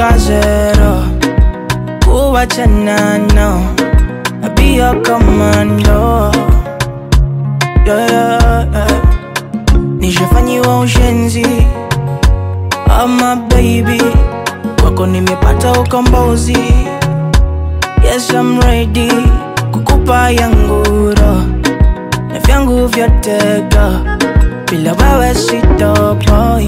kazero kuwachana no be your commando yeah, yeah, yeah. nishafanyiwa ushenzi ama baby kwako nimepata ukombozi yes I'm ready kukupa yanguro na vyangu vyotega bila wewe sitoboi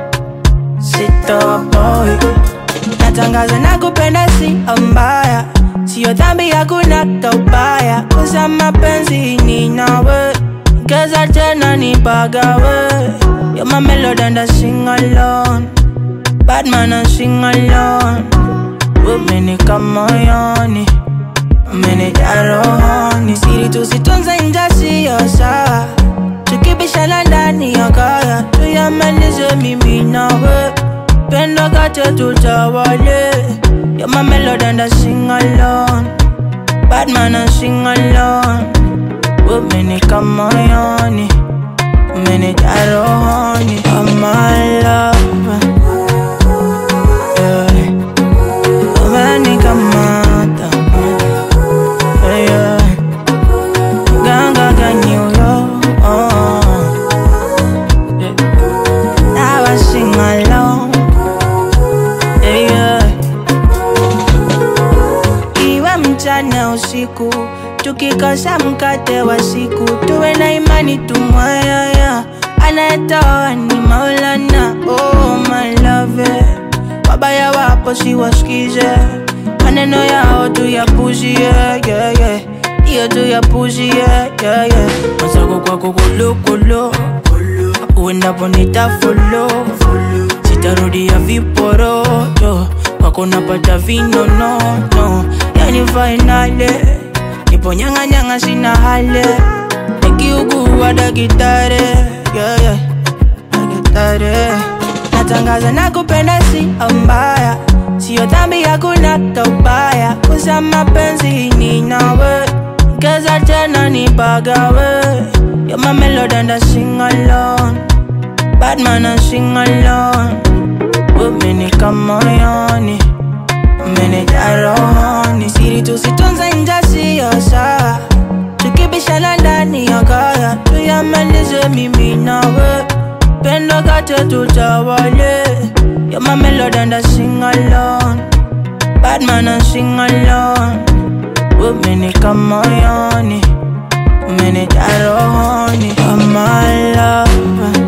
sitoboi natangaza na kupenda si mbaya sio dhambi hakuna tobaya kusa mapenzi ni nawe keza tena ni bagawe You're my melody and I sing alone Bad man I sing alone Umenika moyoni Umenijaa rohoni Siri tusitunze nje siyo sawa Tukibishana ndani ya kaya Tuyamalize mimi nawe Pendo kate tutawale You're my melody and I sing alone Bad man I sing alone Umenika moyoni Umenijaa rohoni Oh my love yeah. Umenikamata yeah, yeah. Ganga kanyuyo oh. yeah. Now I sing along yeah, yeah. Iwe mchana usiku tukikosa mkate wa siku tuwe na imani tumwayaya anayetoa ni maulana oh my love wabaya wapo siwasikize maneno yao tuyapuzie yeah, yeah. iyo tuyapuzie yeah, yeah. mazako kwako kulukulu uendapo nitafolo sitarudia viporoto kwako napata vinonono yani fainale nipo nyang'anyang'a sina hale nikiugua dakitare yeah, yeah. dakitare natangaza na kupenda si mbaya sio dhambi hakuna tobaya kusa mapenzi ni nawe keza tena ni bagawe You're my melody and I sing alone Bad man I sing alone Umenika moyoni Umenijaa rohoni Siri tusitunze nje siyo sawa Tukibishana ndani ya kaya Tuyamalize mimi nawe Pendo kate tutawale You're my melody and I sing alone Bad man I sing alone Umenika moyoni Umenijaa rohoni Oh my love